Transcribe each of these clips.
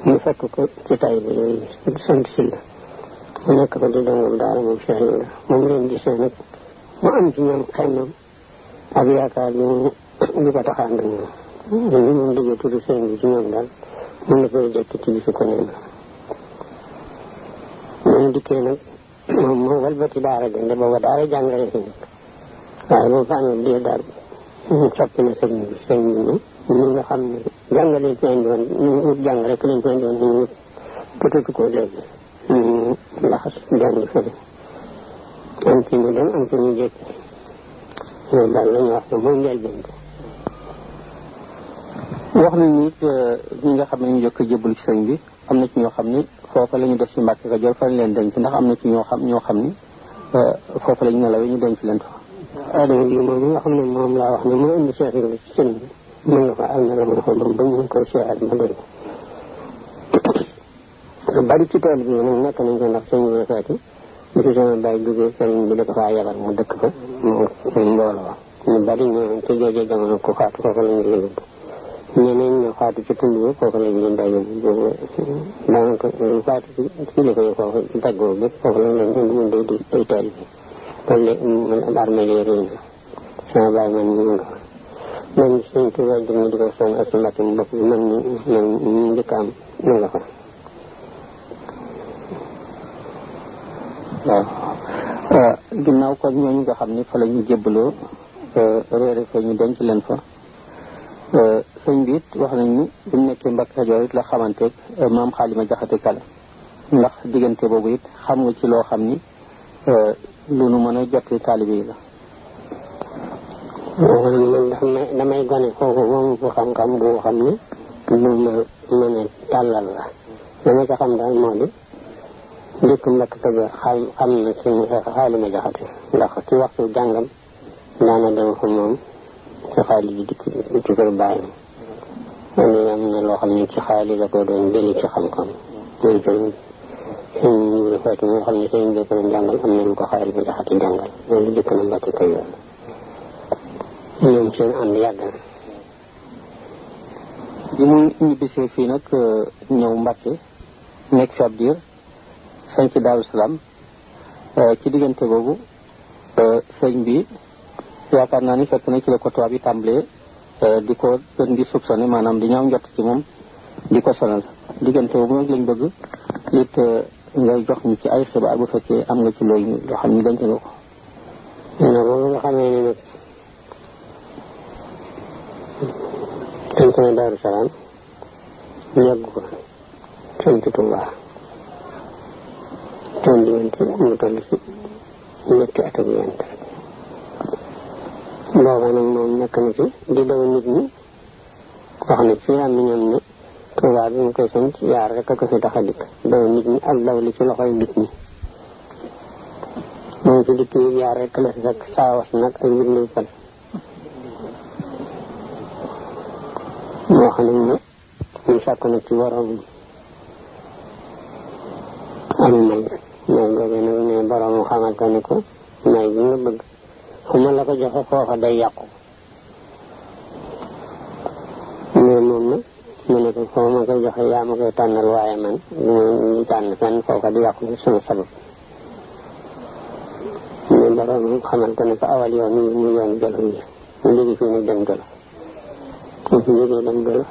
ñu fekk ko ci tay bi yooyu sant si la mu nekk ko di dongul daara moom Cheikh Ibra moom leen gisee nag mu am ci ñoom xemmam ak yaakaar ñu ñu ko taxaan ak ñoom ñu moom déggee tudd sëñ bi ci ñoom daal mun na koy jekk ci bisu ko neen ñu dikkee nag moom moo walbati daara jënde booba daara jàngale si nag waaye boo fa amee diir daal soppi na sëñ bi sëñ bi ñu ñi nga xam ne jàngale ci indi woon ñu wut jàng rek lañ ko indi woon ñu wut bëtatu ko léegi ñu laxas jàngi fële am ci ñu dem am ci ñu jékki loolu daal la ñu wax ne mooy njëlbeen wax nañu it ñi nga xam ne ñu jëkk a jébbalu ci sëñ bi am na ci ñoo xam ni foofa la ñu def ci Mbàkke Kajoor fa lañ leen denc ndax am na ci ñoo xam ñoo xam ni foofa la ñu nelawee ñu denc leen fa. adama bi moom nga xam ne moom laa wax ne moo indi Cheikh Ibrahima ci sëñ bi mën nga ko am na la mën ko ba ñu koy seexal ma dégg bari ci tool bi nag nekk nañ ko ndax sëñ bi feeti bi fi sama bàyyi duggee sëriñ bi da ko faa yebal mu dëkk ko mu mbooloo ñu bari ñu ci jooju jamono ku faatu foofu lañu la yóbbu ñeneen ñu faatu ci tund bi foofu lañ leen daa yóbbu boobu daanaka lu faatu ci kilifa yi foofu ci daggoo bépp foofu lañ leen indi mun day di ay tool bi loolu de armée yi réy na sama bàyyi man ñu nga man suñ tuba jëm di ko soñ ak mbàkk mu bopp bi man ñu man ñu njëkk am ñu nga fa waaw ginnaaw kon ñooñu nga xam ni fa la ñu jébbaloo réere fa ñu denc leen fa sëñ bi it wax nañ ni bi mu nekkee Mbàkke Kajoor it la xamanteeg maam xaalima jaxate kala ndax diggante boobu it xam nga ci loo xam ni lu nu mën a jotti taalibe yi la man damay gone kooku moom ko xam-xam bu xam ni lu ma mën a tàllal la dama ko xam daal moo di dëkk Mbàkke Kajoor xam xam na suñu xaalima jaxate ndax ci waxtu jàngam daana dem fa moom ci xaalis bi dikk ci kër bàyyam man am na loo xam ne ci xaalis la ko doon jëli ci xam-xam loolu tamit sëñ Ibrahima Faty moo xam ne sëñ bi ko doon jàngal am na lu ko xaalis bi jaxate jàngal loolu dëkk na Mbàkke Kajoor ñoom seen ànd yàgg na bi mu ñibbisee fii nag ñëw Mbàkke nekk fi ab diir sanc Daaru Salaam ci diggante boobu sëñ bi yaakaar naa ni fekk na ci la ko tubaab yi tàmbalee di ko gën di soupçonné maanaam di ñaaw njott ci moom di ko sonal diggante boobu nag lañ bëgg it ngay jox ñu ci ay xibaar bu fekkee am nga ci looy loo xam ni denc nga ko na boobu nga xamee ne nag sanc na Daaru Salaam yàgg ko sanc Tuubaa toon diggante mu toll si ñetti at ak yent booba nag moom nekk na ci di daw nit ñi wax na ci am na ñoom ne Tuubaa bi mu koy sanc yaar rek a ko fi tax a dikk daw nit ñi ak daw li ci loxoy nit ñi moom ci dikk yi yaar rek la fi fekk saawas nag ak wirndu fal moo xam ne ne ñu sàkk na ci borom am may may googu nag ne borom xamal ko ne ko may bi nga bëgg fu ma la ko joxe foofa day yàqu mais moom nag mu ne ko foo ma koy joxe yaa ma koy tànnal waaye man du ma tànn fenn foofa di yàqu sama sabab mais borom xamal ko ne ko awal yoon yi mu yoon jolof yi mu jóge fii nag dem jolof mu fi jógee dem jolof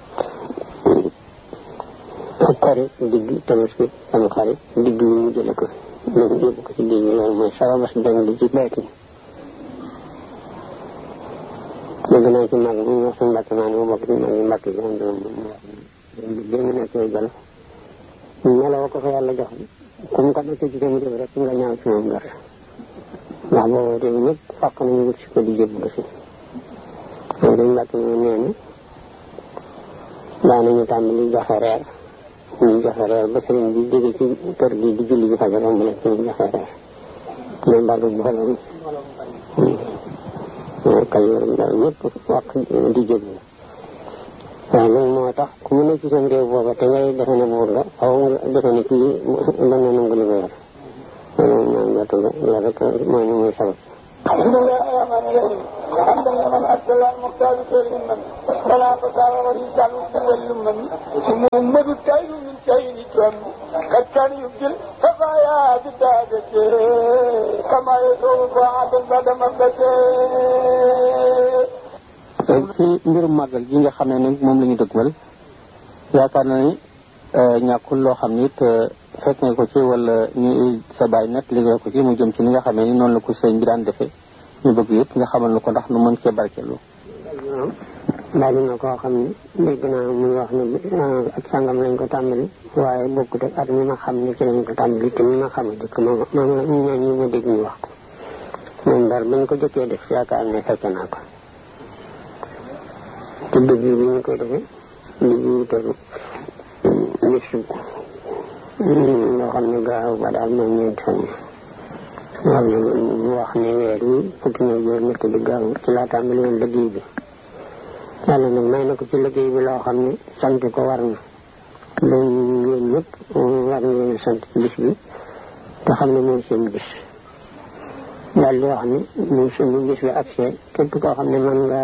ak xarit digg tabaski sama xarit digg yi mu jële ko léegi yóbbu ko ci digg loolu mooy sababas dem li ci baytin dégg naa ci mag mu wax suñu mbàkk maa ne mu bokk ci mag yi mbàkk yi am doon moom wax bi nga nekkee jolof meloo ko fa yàlla jox ku mu ko nekkee ci sama réew rek nga ñaaw ci moom dara ndax boobu réew ñëpp fàq nañu wut si ko di jébbu si moom suñu mbàkk moo nee na daanañu tàmbali joxe reer ñu joxe reer ba sëriñ bi jóge ci kër gi di julli ji fajar romb leen ñu joxe reer mais mbalu mbooloo mi kayoor ndaw ñëpp wax di jébbu waaw loolu moo tax ku mu ne ci seen réew booba te ngay defe ne buur nga xaw nga defe ne kii mën na nangu li nga yor loolu moom nga tuga loolu rek mooy ni muy sabab بسم الله الرحمن الرحيم حمدا لمن ارسل المختار خير من فلا فسار ولي تعلق واللمن محمد التاج وليبدي الخفايا بدادته كما يصوب عبد بعد مدته ci mbirum màggal gi nga xam ne ni moom la ñu dëgmal yaakaar na ni ñàkkul loo xam ni it fekk nga ko ci wala ñu sa bàyyi nag liggéey ko ci mu jëm ci ni nga xamee ni noonu la ko sëñ bi daan defee ñu bëgg yëpp nga xamal na ko ndax nu mën cee barkeelu bari na koo xam ne dégg naa muy wax ne ak sangam lañ ko tàmbali waaye bokkut ak at mi ma xam ne ci lañ ko tàmbali te mi ma xam dëkk moom moom la ñaan ñi ma dégg ñu wax ko moom daal bañ ko jëkkee def yaakaar ne fekk naa ko te dëgg bi ñu koy defee dëgg wutalu bisu loo xam ne gaaw ba daal mooy ñeenti fan yi wax ne wax ne weer yi fukki na juróom ñett di gaaw ci laa tàmbali woon liggéey bi yàlla nag may na ko ci liggéey bi loo xam ne sant ko war na loolu yéen ñëpp war ngeen sant ci bis bi te xam ne mooy seen bis daal di wax ne ñu suñu bis bi accès képp koo xam ne mën nga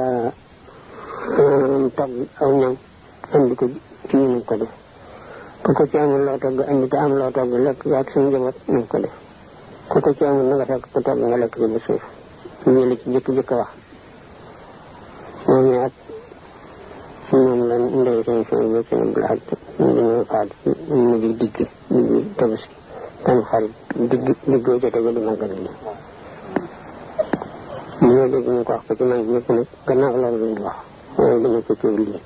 togg aw ñam andi ko ci ñu ko def ku ko ci amul loo togg andi te am loo togg lekk ak suñu njaboot nañ ko def ku ko ci amul na nga fekk ko togg nga lekk ci ba suuf ñu la ci jëkk jëkk wax moom ak moom la ndey seen seen ba seen bu laaj ñu dañoo faat ci mujj digg digg tabaski tam xarit digg diggoo jote ba di màggal gi li nga dégg ñu ko wax ko ci mag ñëpp nag gannaaw loolu lañu wax waaye dama ko coow lii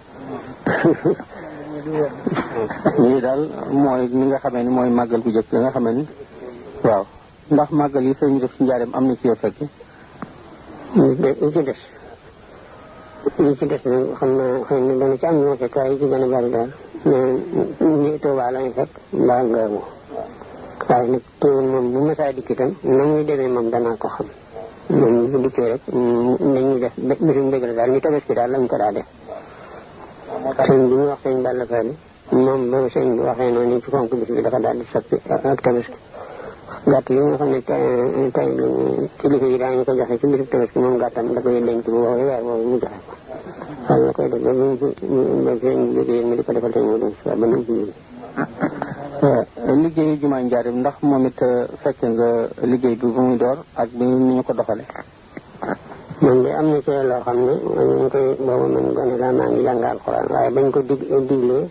lii daal mooy ni nga xamee ni mooy màggal gu jëkk nga xamee ni waaw ndax màggal yi sëñ bi def ci njaareem am na ci yoo fekke li ci des li ci des nag xam naa xëy na dana ci am ñoo fekk waaye yi ci gën a bari daal mais ñi Tuubaa lañu fekk mbaa nga mo waaye nag teewul moom bu masaa dikk itam na muy demee moom danaa ko xam moom bu dikkee rek dañuy def bisu mbég la daal ni tabaski daal lañ ko daa def sëñ bi ñu wax sëñ Balla Fally moom ba sëñ bi waxee noonu ci fonk bis bi dafa daal di soppi ak tabaski gàtt yi nga xam ne tey tey kilifa yi daañu ko joxe ci bisu tabaski moom gàttam da koy denc bu woowee weer woowu mu joxe ko xam la koy def ba ñu ba sëñ bi jógee mi di ko defal sëñ mu dem si ba ñu ci jóge liggéeyu jumaa njaareem ndax moom it fekk nga liggéey bi bu muy door ak bi ni ñu ko doxale man de am na ci loo xam ne ñu ngi koy boobu man gone laa maa ngi jàng alxuraan waaye bañ ko dig diglee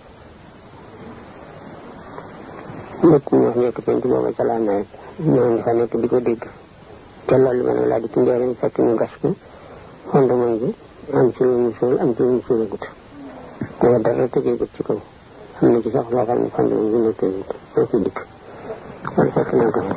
lépp ñu wax njëkk penc booba ca laa nawet ñoo ngi fa nekk di ko dégg te loolu ma ne laa di ci njëriñ fekk ñu gas ko fondement bi am ci lu ñu suul am ci lu ñu suulagut te dara tëjeegut ci kaw am na ci sax loo xam ne fondement bi nekkeegut soo ci dikk loolu fekk naa ko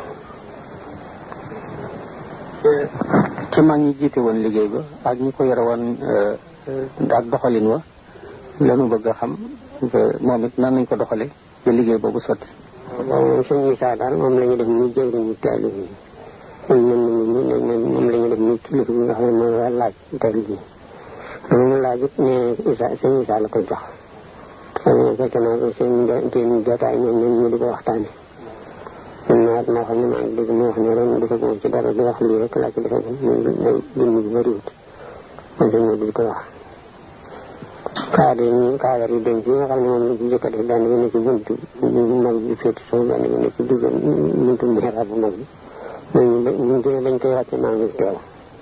ci mag ñi jiite woon liggéey ba ak ñi ko yore woon ak doxalin wa lanu bëgg a xam moom it nan nañ ko doxale ba liggéey boobu sotti waaw moom sëñ Issa daal moom la ñu def muy jëwriñu taalib yi ñun ñun ñun moom la ñu def muy kilifa bi nga xam ne mooy war laaj taalib yi loolu mu laaj it ne Issa sëñ Issa la ko jox sëñ fekk naa ko seen seen jotaay ñoom ñoom ñu di ko waxtaane man naa moo xam ne maa ngi dégg mu wax ne ren defaguma ci dara di wax lii rek laa ci defagum muy day dund bi bëriwut man sëñ bi di ko wax kaadar yi kaadar yi denc yi nga xam ne moom la ci jëkk a def benn bi ne ci buntu mag bi féeti sow benn bi ne ci digg buntu mihrab bu mag bi ñooñu buñ jógee bañ koy wàcce maa ngi teew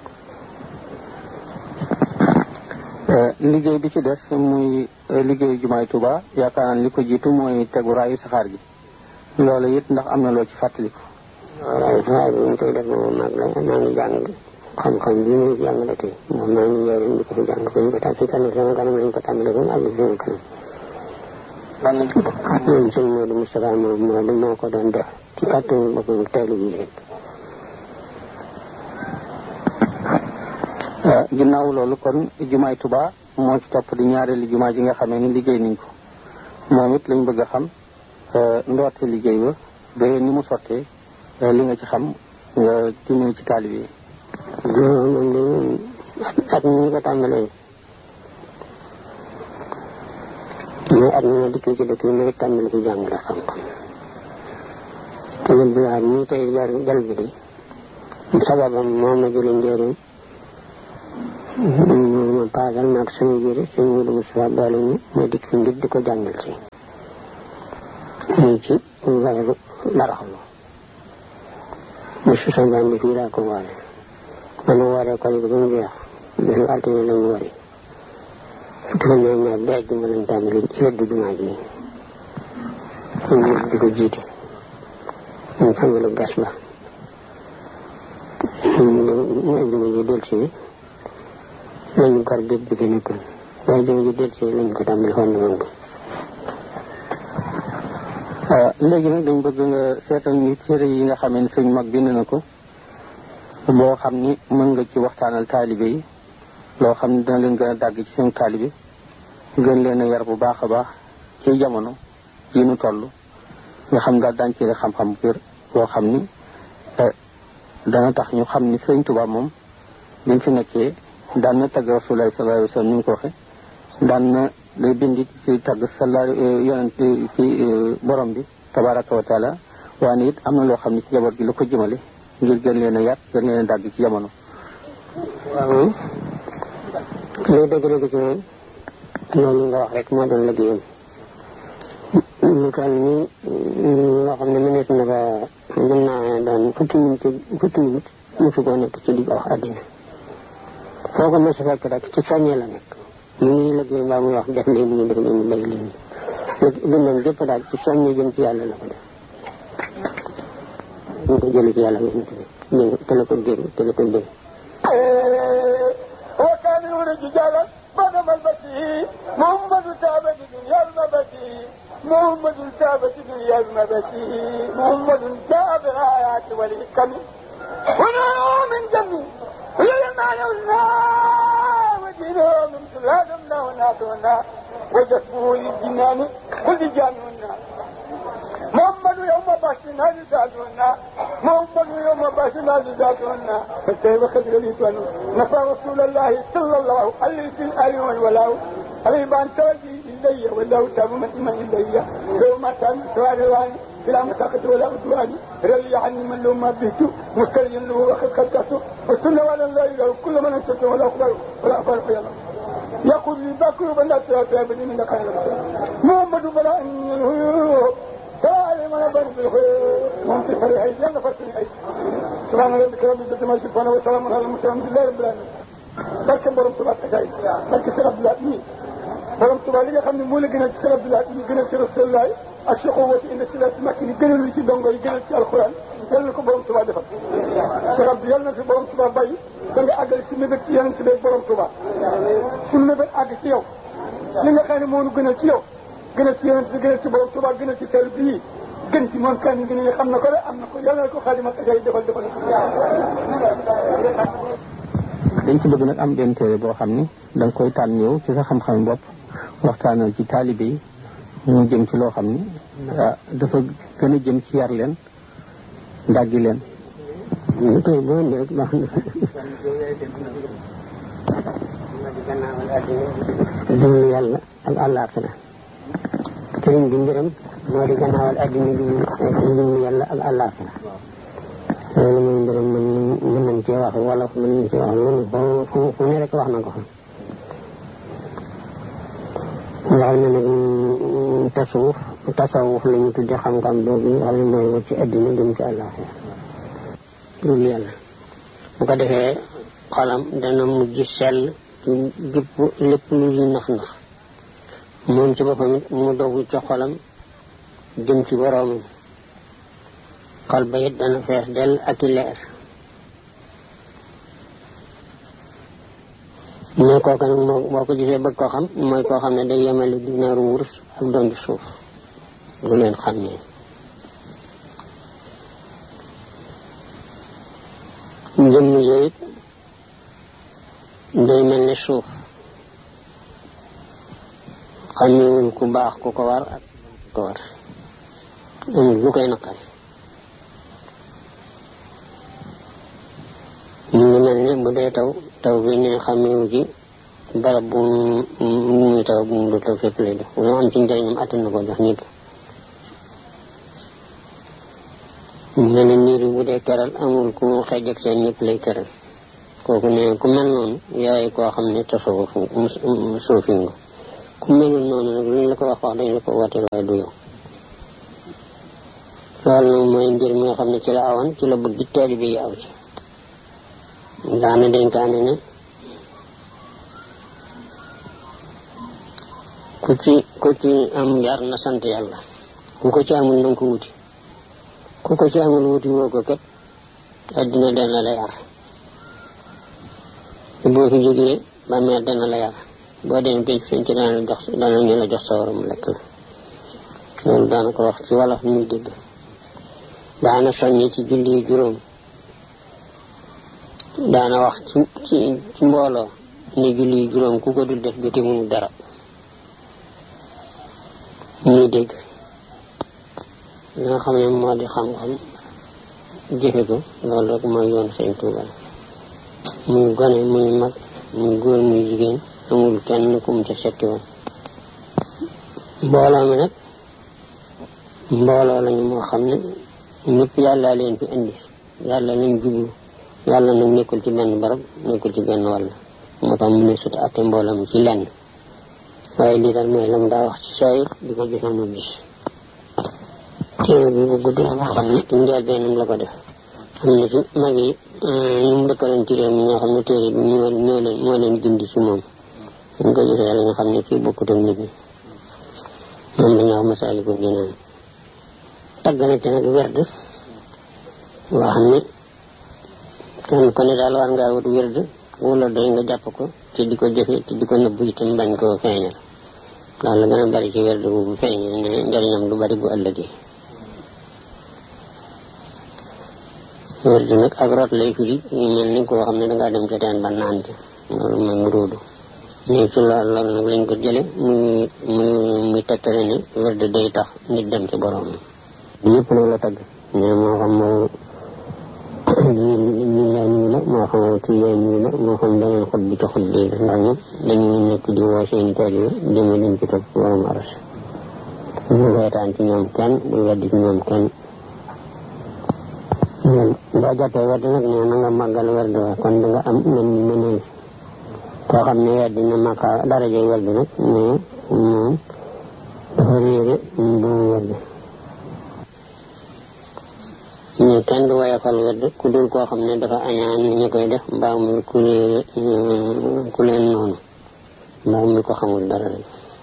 liggéey bi ci des muy liggéeyu jumaay Tuuba yaakaar naa li ko jiitu mooy tegu raayu saxaar gi loolu it ndax am na loo ci fàttaliku waaw raayu saxaar bi ñu koy def moom mag la maa ngi jàng xam-xam bi muy jàngale tey moom maa ngi njëriñ di ko fi jàng ko ñu ko tam si kanam sama kanam lañ ko tàmbale ba mu àgg sama kanam lan lañ ko moom sëñ Modou Moustapha moom moo moo ko doon def ci kàttanu boppam teelu bi leen ginnaaw loolu kon jumaay Tuba moo ci topp di ñaareelu jumaa ji nga xamee ni liggéey nañ ko moom it lañ bëgg a xam ndoorte liggéey ba ba ni mu sottee li nga ci xam nga dimbali ci taalib yi moom de moom at mi ñu ko tàmbalee mais at mi ma dikkee ci dëkk bi ma tàmbali ci jàngale xam-xam te yéen bi waa ñii tey jar jal bi de sababam moom ma jëlee njëriñ ma paasal maag sama jëre sëñ Modou Moustapha boole ñu ma dikk fi ngir di ko jàngal si ñu ci weeru baraxlu bisu sanjaan bi fii laa ko woore ba nu wooree ko ba mu jeex bisu altine lañu wari fukki fan ñoom ñaar bi àjjuma lañ tàmbali yëddu jumaa ji ñu di ko jiite ñu tàmbali gas ba mu àjjuma ji del si lañu gar bépp bi fi nekkoon ba àjjuma ji del si lañ ko tàmbali fondement bi léegi nag dañ bëgg nga seetal ñu téere yi nga xamee ne suñ mag bind na ko boo xam ni mën nga ci waxtaanal taalibe yi loo xam ne dina leen gën a dàgg ci seen taalibe gën leen a yar bu baax a baax ci jamono yi nu toll nga xam daal daañu ci xam-xam biir boo xam ni dana tax ñu xam ni sëñ Tuubaa moom bi mu fi nekkee daan na tagg Rasulullaahi sallallaahu alayhi wa sallam ni mu ko waxe daan na day bind ci tagg sala yonent ci borom bi tabaraka wa taala waaye it am na loo xam ne ci jaboot gi la ko jëmale ngir gën leen a yar gën leen a dàgg ci jamono waaw lay dëgg-dëgg ci moom loolu nga wax rek moo doon liggéeyam lu toll ni loo xam ne mënees na ko mën naa doon fukki minute fukki minute mosu koo nekk ci digg wax àddina foo ko mos a fekk rek ci soññee la nekk ñu ngi liggéey mbaa muy wax def leen ñu def leen ñu bay leen dundam gépp daal ci soññee jëm ci yàlla la ko def ñu ko jëlee ci yàlla yonent bi te la ko dégg te la ko dégg وكان يولد رجالا بعد ملبسه محمد تاب دنيا المبتي محمد تاب دنيا المبتي محمد جاء بالآيات والحكم ونور من جميع لما يولنا ودينه من سلالنا وناتنا وجسمه للجنان كل جانونا محمد يوم باشنا لذاتنا محمد يوم باشنا لذاتنا فكيف خدر ليتنا نفى رسول الله صلى الله عليه وسلم والولاء عليه بان توجي إلي والله تاب من إيمان إلي لو ما كان سوار الله بلا مساقط ولا عدوان رلي عني من لو ما بيتو مسترين له وخد خدته والسنة ولا لا إله كل من أنت ولا أخبر ولا أخبر في الله يقول لي باكر بنا تابني من خير محمد بلا أن الهيوب دائما بن بالخير وانت فرحي يلا فرحي اي سبحان ربك رب العزة ما يصفون وسلام على المرسلين الحمد لله رب العالمين barke borom tuba taxay barke Cheikh Abdoulaye mi borom tuba li nga xam ne moo la gënal ci Cheikh Abdoulaye mi gënal ci Rasulullah ak Cheikh wati indi ci la ci makki ni gënal li ci dongo yi gënal ci alquran yal na ko borom tuba defal Cheikh Abdou yal na fi borom tuba bàyyi da nga àggal ci mébét ci yeneen ci beeg borom tuba suñu mébét àgg ci yow li nga xam ne moo nu gënal ci yow gënal ci yeneen ci gënal ci borom tuba gënal ci teel bii gën ci moom kan gi ne xam na ko de am na ko yal na ko xaadima taxay defal defal dañ ci bëgg nag am benn téere boo xam ni da nga koy tànn yow ci sa xam-xam bopp waxtaanal ci taalibe yi ñu jëm ci loo xam ni dafa gën a jëm ci yar leen dàggi leen ñu koy boo indi rek baax na dund yàlla ak àllaaxira sëriñ bi mbiram moo di gannaawal addina bi dund yàlla ak àllaaxira loolu mooy mbiram mën mën nañ cee wax wala mën nañ cee wax loolu fu fu ne rek wax na ko fa wax na nag tasawuf tasawuf la ñu tudde xam-xam boobu nga xam ne mooy wut ci addina jëm ci àllaaxira dul yàlla bu ko defee xolam dana mujj sell ci gépp lépp lu ñu nax nax moom ci boppam it mu dogu ci xolam jëm ci boroomam xol ba it dana fees dell ak i leer mais kooku nag moo boo ko gisee bëgg koo xam mooy koo xam ne day yemale dinaaru wurus ak dondi suuf du leen xam ne jëmm yooyu it day mel ne suuf xamewul ku baax ku ko war ak ku ko war amul lu koy naqari ñu ngi mel ne bu dee taw taw bi ne xamewu ci barab bu muy taw bu mu du taw fépp lay def lu am ci njëriñam attan na ko jox ñëpp mel ne niir yi bu dee keral amul ku xej ak seen ñëpp lay keral kooku ne ku mel noonu yaay koo xam ne tasawuf suufi nga ku melul noonu nag lu ñu la ko wax wax dañ la ko wooteel waaye du yow loolu nag mooy ngir mi nga xam ne ci la awoon ci la bëgg taalibe yi aw ci daana dénkaane ne ku ci ku ci am yar na sant yàlla ku ko ci amul na nga ko wuti ku ko ci amul wuti woo ko kat addina dana la yar boo fi jógee ba meer dana la yar boo demee pénc fiñ ci dana la jox dana ñu la jox sa waram lekk la loolu daana ko wax ci wolof muy dégg daana soññi ci julli juróom daana wax ci ci ci mbooloo ne julli juróom ku ko dul def jote mu dara ñuy dégg li nga xam ne moo di xam-xam jëfe ko loolu rek mooy yoon sëñ Tuuba muy gone muy mag muy góor muy jigéen amul kenn ku mu ca setti woon mbooloo mi nag mbooloo lañu moo xam ne ñëpp yàlla leen fi indi yàlla lañ jublu yàlla nag nekkul ci benn barab nekkul ci benn wàll moo tax mu ne sut atte mbooloo mi ci lenn waaye lii daal mooy la mu daa wax ci saayir di ko joxe mu gis téere bi bu gudd la boo xam ne ci njëlbeenam la ko def am na ci mag yi ñu mu dëkkaloon ci réew mi ñoo xam ne téere bi ñoo ñoo leen moo leen gindi ci moom ñu ko gisee la nga xam ne kii bokkut ak nit ñi moom la ñu wax Masaalikul Jinaan tagg na ci nag werd boo xam ne kenn ku ne daal war ngaa wut werd wala doy nga jàpp ko te di ko jëfe te di ko nëbbu itam bañ koo feeñal daal la gën a bari ci werd bu feeñal ne njëriñam du bari bu ëllëgee werd nag ak root lay firi mel ni koo xam ne dangaa dem ca teen ba naan ci loolu mooy mu róodu nii ci loolu loolu nag lañ ko jële muy muy muy tegtale ne werd day tax nit dem ci borom ñëpp nag la tagg mais moo xam moo ñu la nii la moo xam tuyee nii la moo xam beneen xut bi ci xut bi la ndax ñoom dañuy nekk di woo seen taalibe jëme leen ci topp borom aras ñu reetaan ci ñoom kenn bu weddi ci ñoom kenn boo jàppee werd nag nee na nga màggal werd wa kon da nga am mën ni mëneel koo xam ne weddi na màkka daraje werd nag mais moom dafa réere bu werd ñu kenn du woyofal werd ku dul koo xam ne dafa añaan ñu koy def mbaa muy ku réere ku leen noonu mbaa muy ko xamul dara rek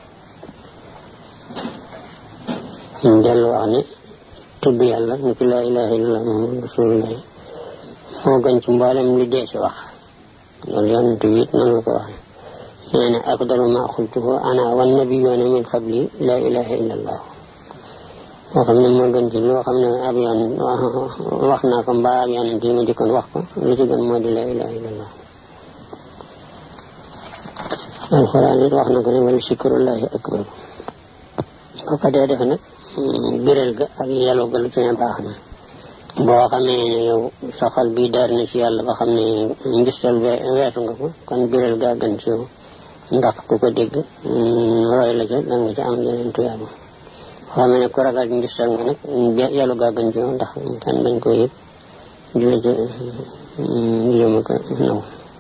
ñu dellu wax ne tudd yàlla ni ki laa ilaha illallah muhammad rasulullah moo gën ci mboolem li dee si wax loolu yonent bi it noonu la ko waxee nee na afdalu ma xultuhu ana wan nabiyyoona min qabli laa ilaha illallah moo xam ne moo gën ci loo xam ne ab yoon wax naa ko mbaa ab yonent yi ma jëkkoon wax ko lu ci gën moo di laa ilaha illallah alxuraan it wax na ko ne wala sikrullahi akbar ko ko dee defe nag biral ga ak yàlla ga lu ci ne baax na boo xamee ne yow sa xol bii daar na ci yàlla ba xam ne ngistal weesu nga ko kon biral gaa gën ci yow ndax ku ko dégg roy la ca da nga ca am yeneen tuyaaba xam ne ku ragal ngistal nga nag yàlla gaa gën ci yow ndax kan bañ ko yëg di la ca yéema ko naw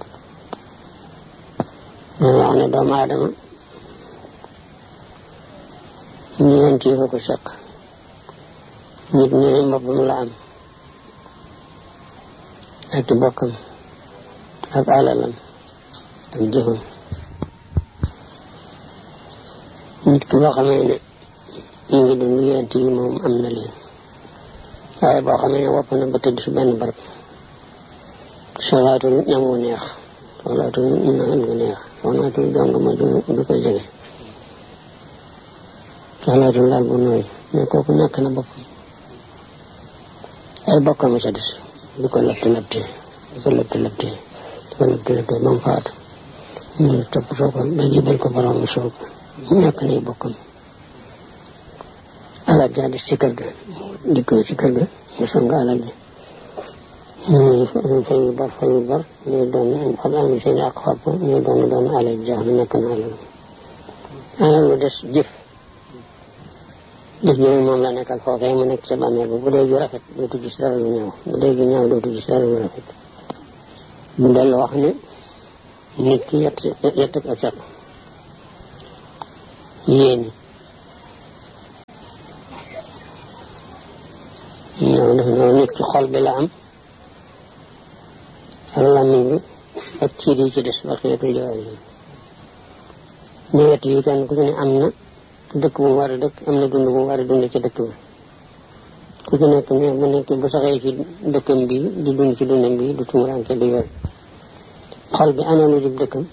wax ne doomu aadama ñeent yi ko seq nit ñu ne mboppam la am ak bokkam ak alalam ak jëfam nit ki boo xamee ne mu ngi dund ñeent yi moom am na leen waaye boo xamee ne wopp na ba tëdd si benn barab solaatul ñam wu neex solaatul naan gu neex solaatul dong ma du ko jege solaatul laal bu nooy mais kooku ñàkk na boppam ay bokkam sa des du ko lëtt lëttee du ko lëtt lëttee du ko lëtt lëttee ba mu faatu ñu topp soo ko ba jibal ko borom mu soo ko ñàkk nay bokkam alal jaa des ci kër ga dikkoo ci kër ga mu song alal ji ñuy fayu bor fayu bor ñuy doon xam am seen ak xob ñuy doon doon alal jaax na nekk na alal alal lu des jëf jëf jooju moom la nekkal foofee mu nekk sa bàmmeel bu dee ju rafet dootu gis dara lu ñaaw bu dee ju ñaaw dootu gis dara lu rafet mu dellu wax ne nit ki yett yett ak set yéeni ñoo def ñoo nit ci xol bi la am ak làmmiñ bi ak ciir yi ci des ba xeetu jawaar yi ñëwet yi kenn ku ci ne am na dëkk bu mu war a dëkk am na dund bu mu war a dund ci dëkk bi ku ci nekk ne bu nekk bu saxee ci dëkkam bi di dund ci dundam bi du tumuranke du yoon xol bi ana lu dib dëkkam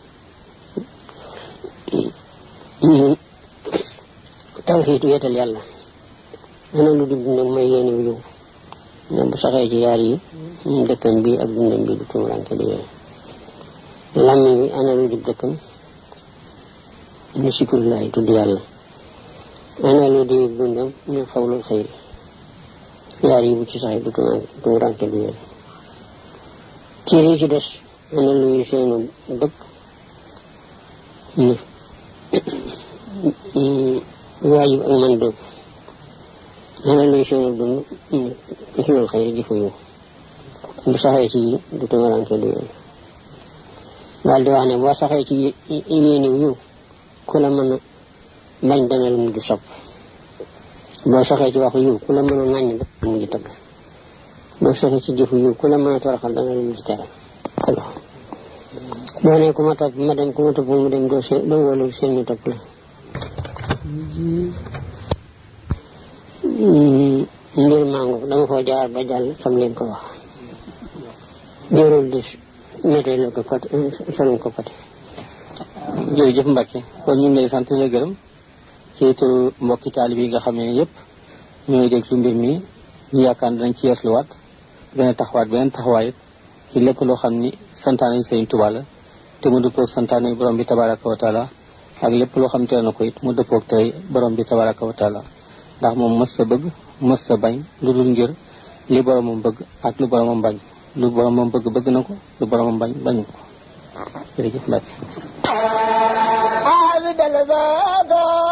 tawxiit weetal yàlla ana lu dib dundam mooy yéene wu yow ne bu saxee ci yaar yi dëkkam bi ak dundam bi du tumuranke du yoon làmmiñ bi ana lu dib dëkkam ñu sikrullahi tudd yàlla ana lu di dundam ñu xawlul xëyri yaar yi bu ci saxee du tumuranke du yoon ciir yi ci des ana luy seenu dëkk waajib ak man dëgg ana luy seenu dund xilul xëyri di fa yow bu saxee ci du tumuranke du yoon daal di wax ne boo saxee ci yéene yiw ku la mën a bañ dana la mujj sopp boo saxee ci waxu yiw ku la mën a ŋàññ dana la mujj tëgg boo saxee ci jëfu yiw ku la mën a toroxal dana la mujj teral boo ne ku ma topp ma dem ku ma topp mu dem doo seen doo wóolu seen ñu topp la mbir mango dama koo jaar ba jàll sam leen ko wax jërul di météo la ko côté solum ko côté jërëjëf Mbacke kon ñu ngi lay sant la gërëm ci turu mbokki taalib yi nga xam ne yëpp ñooy déglu mbir mi ñu yaakaar ne dañ ci yeesluwaat gën a taxawaat beneen taxawaay it ci lépp loo xam ni santaane yi Sëriñ Tuubaa la te mu dëppoog santaane borom bi tabaraka wa taala ak lépp loo xam tere na ko it mu dëppoog tey borom bi tabaraka wa taala ndax moom mës sa bëgg mës sa bañ lu dul ngir li boromam bëgg ak lu boromam bañ lu boromam bëgg bëgg na ko lu boromam bañ bañu ko jërëjëf Mbacke عابد الباب